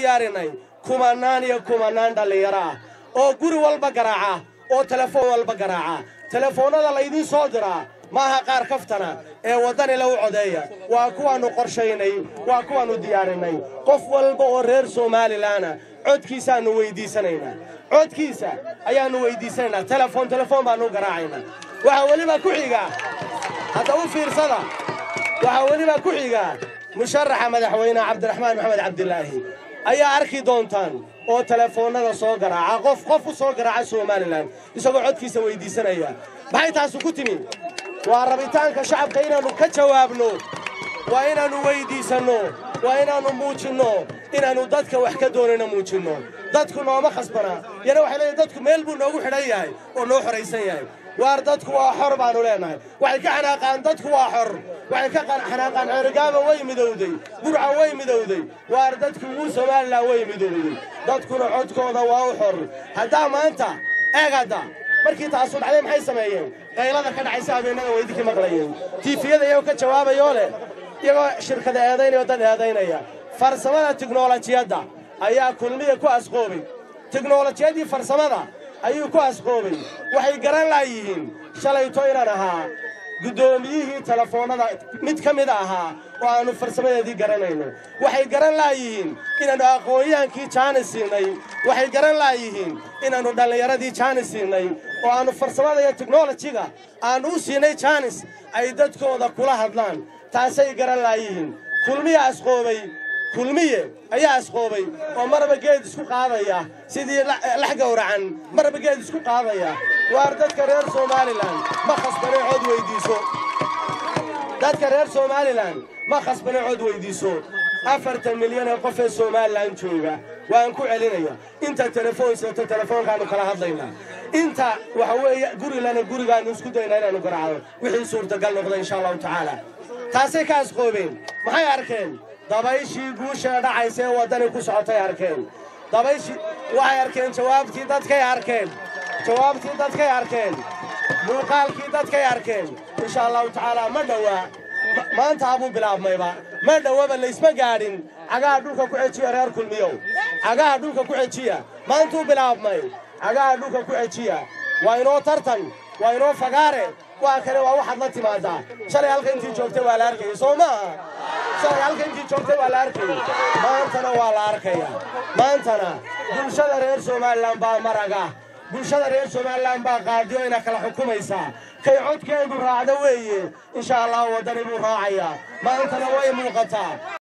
diyaarinay kumanaan iyo kumanaan dhallinyaro ah oo guri walba garaaca oo telefoon walba garaaca telefoonnada laydiin soo diraa maaha qaar kaftana ee waddani lagu codeeya waa kuwaannu qorshaynay waa kuwaannu diyaarinay qof walba oo reer somalilanna codkiisaannu weyddiisanaynaa codkiisa ayaannu weyddiisanaynaa telefoon telefoon baannu garaacaynaa waxaa weliba ku xiga hadda u fiirsada waxaa weliba ku xiga musharaxa madaxweyne cabdiraxmaan maxamed cabdilaahi ayaa arki doontaan oo telefoonnada soo garaaca qof qof u soo garaaca somalilan isagoo codkiisa weyddiisanaya maxay taasu ku timi waa rabitaanka shacabka inaannu ka jawaabno waa inaannu weyddiisanno waa inaannu muujinno inaannu dadka wax ka doonayno muujinno dadku nooma khasbana yana waxay leeyihin dadku meel buu noogu xidhan yahay oo noo xoraysan yahay waar dadku waa xor baannu leenahay waxay ka xanaaqaan dadku waa xor waxay ka xanaaqaan ceerigaaba way midowday burca way midowday waar dadku wuu somalilan way midowday dadkuna codkooda waa u xor haddaa maanta eeg hadda markii taasu dhacday maxay sameeyeen qaylada ka dhacaysa habeennada weydinkii maqlayeen tiifiyada iyagoo ka jawaabayoo leh iyagoo shirkada eedaynaya oo dad eedaynaya farsamada tiknolojiyadda ayaa kulmiya ku asqoobay tiknolojiyadii farsamada ayuu ku asqoobay waxay garan laayihiin shalayto inaan ahaa guddoomiyihii telefoonnada mid ka mid ahaa oo aannu farsamadeedii garanayno waxay garan laayihiin inaannu aqoon-yahankii jaanis siinay waxay garan laayihiin inaannu dhallinyaradii jaanis siinay oo aannu farsamada iyo teknolojiga aannu u siinay jaanis ay dadkooda kula hadlaan taasay garan laayihiin kulmiya asqoobay kulmiye ayaa asqoobay oo marba geed isku qaadaya sidii lax gowracan marba geed isku qaadaya waar dadka reer somalilan ma khasbanay cod weyddiiso dadka reer somalilan ma khasbanay cod weyddiiso afartan milyan ee qof ee somalilan jooga waan ku celinaya inta telefoon seeto telefoonkaannu kala hadlaynaa inta waxa weeye gurilana gurigaannu isku daynaa inaannu garaacdo wixii suurtagal noqda insha allahu tacaala taasay ka asqoobeen maxay arkeen dabayshii guusha dhacaysa ee waddani ku socotay arkeen dabayshii waxay arkeen jawaabtii dadkay arkeen jawaabtii dadkay arkeen muuqaalkii dadkay arkeen insha allahu tacaala ma dhowaa maanta habuu bilaabmayba ma dhowaba laysma gaadhin cagaha dhulka ku xejiya reer kulmiyow cagaha dhulka ku xejiya maantuu bilaabmay cagaha dhulka ku xejiya waa inoo tartan waa inoo fagaare waa kale waa waxaad la timaadaa shalay halka intii joogtay waa la arkayay soo maaha shalay halka intii joogtay waa la arkayay maantana waa la arkaya maantana bulshada reer somalilan baa maraga bulshada reer somalilan baa qaadiyo ina kala xukumaysaa kay codkeedu raacdo weeye insha allah waddani buu raacayaa maantana way muuqataa